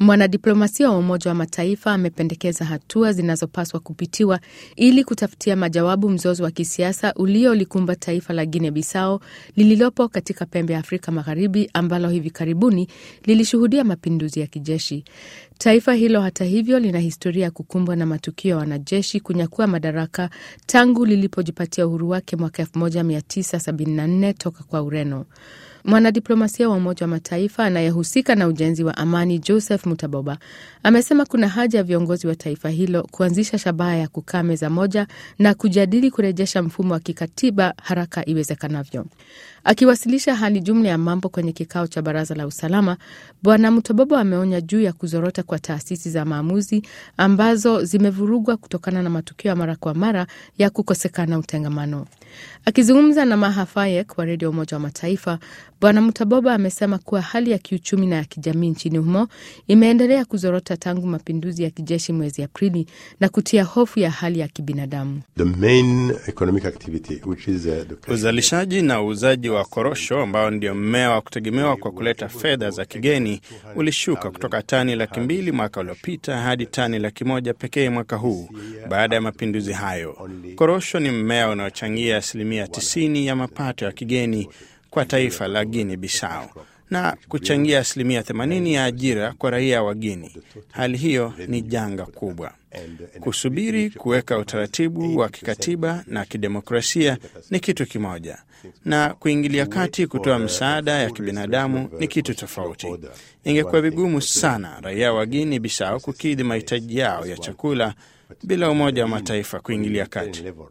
Mwanadiplomasia wa Umoja wa Mataifa amependekeza hatua zinazopaswa kupitiwa ili kutafutia majawabu mzozo wa kisiasa uliolikumba taifa la Guinea Bissau lililopo katika pembe ya Afrika Magharibi, ambalo hivi karibuni lilishuhudia mapinduzi ya kijeshi. Taifa hilo hata hivyo, lina historia ya kukumbwa na matukio ya wanajeshi kunyakua madaraka tangu lilipojipatia uhuru wake mwaka 1974 toka kwa Ureno. Mwanadiplomasia wa Umoja wa Mataifa anayehusika na ujenzi wa amani Joseph Mutaboba amesema kuna haja ya viongozi wa taifa hilo kuanzisha shabaha ya kukaa meza moja na kujadili kurejesha mfumo wa kikatiba haraka iwezekanavyo. Akiwasilisha hali jumla ya mambo kwenye kikao cha Baraza la Usalama, Bwana Mutaboba ameonya juu ya kuzorota kwa taasisi za maamuzi ambazo zimevurugwa kutokana na matukio ya mara kwa mara ya kukosekana utengamano. Akizungumza na Maha Fayek wa redio Umoja wa Mataifa, Bwana Mutaboba amesema kuwa hali ya kiuchumi na ya kijamii nchini humo imeendelea kuzorota tangu mapinduzi ya kijeshi mwezi Aprili na kutia hofu ya hali ya kibinadamu. Uzalishaji na uuzaji wa korosho ambao ndio mmea wa kutegemewa kwa kuleta fedha za kigeni ulishuka kutoka tani laki mbili mwaka uliopita hadi tani laki moja pekee mwaka huu baada ya mapinduzi hayo. Korosho ni mmea unaochangia asilimia 90 ya mapato ya kigeni kwa taifa la Guinea Bissau na kuchangia asilimia 80 ya ajira kwa raia wa Guinea. Hali hiyo ni janga kubwa. Kusubiri kuweka utaratibu wa kikatiba na kidemokrasia ni kitu kimoja, na kuingilia kati kutoa msaada ya kibinadamu ni kitu tofauti. Ingekuwa vigumu sana raia wa Guinea Bissau kukidhi mahitaji yao ya chakula bila Umoja wa Mataifa kuingilia kati.